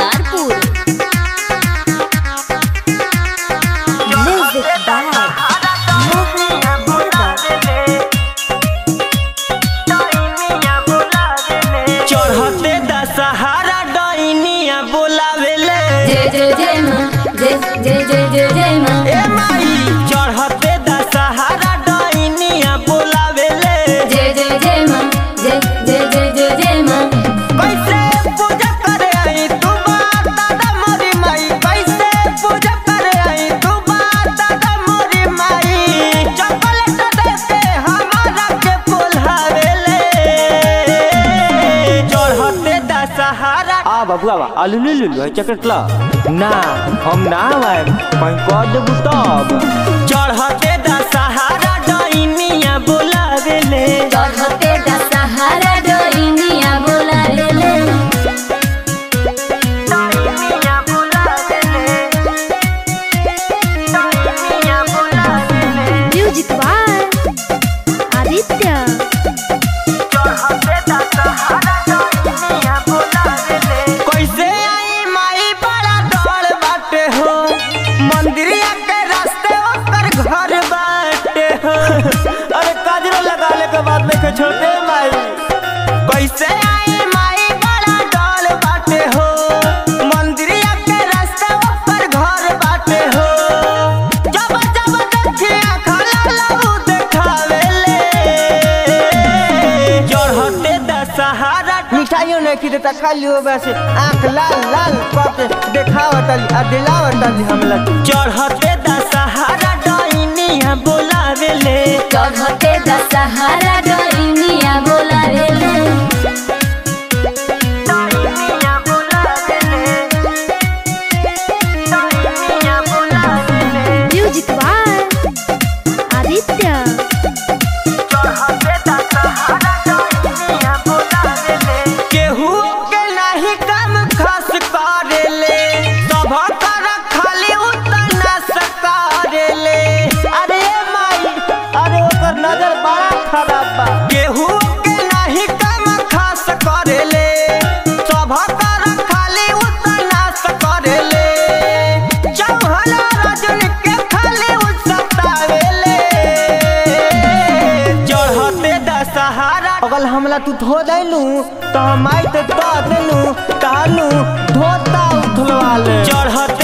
Madarpur music by Mohan Yadav चढ़ते दशहरा डैनिया बोलावेले जय जय जय माँ जय जय जय जय जय माँ ए माई चढ़ते दशहरा डैनिया बोलावेले जय जय जय माँ जय जय जय जय जय माँ कैसे पूजा करे आई तू बात दादा मोरी माई कैसे पूजा करे आई तू बात दादा मोरी माई चॉकलेट दे के हमारा के बोलावेले चढ़ते दशहरा आ बाबू आवा आलू ले लू है चॉकलेट ला ना हम ना आए कहीं कर देबू तब चढ़ते दशहरा डैनिया बोलावेले चढ़ते दशहरा डोइनिया बोला रे ले म्यूजिक बाय आदित्य कैसे आई माई बड़ा डर बाटे हो मंदिरिया के रास्ते ओकर घर बाटे हो अरे काजरो लगाले के बाद में के छोटे माई कैसे आई माई बड़ा डर बाटे हो मंदिरिया के रास्ते ओकर घर बाटे हो जब जब देखिया खला लहू देखावेले चढ़ते दशहरा मिठाइयों नहीं की देता खाली हो वैसे आंख लाल लाल करके देखावतली आ दिलावतली हमला चढ़ते दशहरा डैनिया बोलावेले चढ़ते दशहरा डोइनिया बोला रे ले म्यूजिक बाय आदित्य केहू के नहीं काम खास करेले सब कर खाली उतना सकारेले अरे माई अरे ओकर नजर बड़ा खराब बा केहू के नहीं काम खास करेले सब कर खाली उतना सकारेले चौहन रजन के खाली उसतावेले चढ़ते दशहरा अगल हमला तू धो दैलू तो हम आई ते दो देलू कहलू धोता उठलवा ले चढ़ते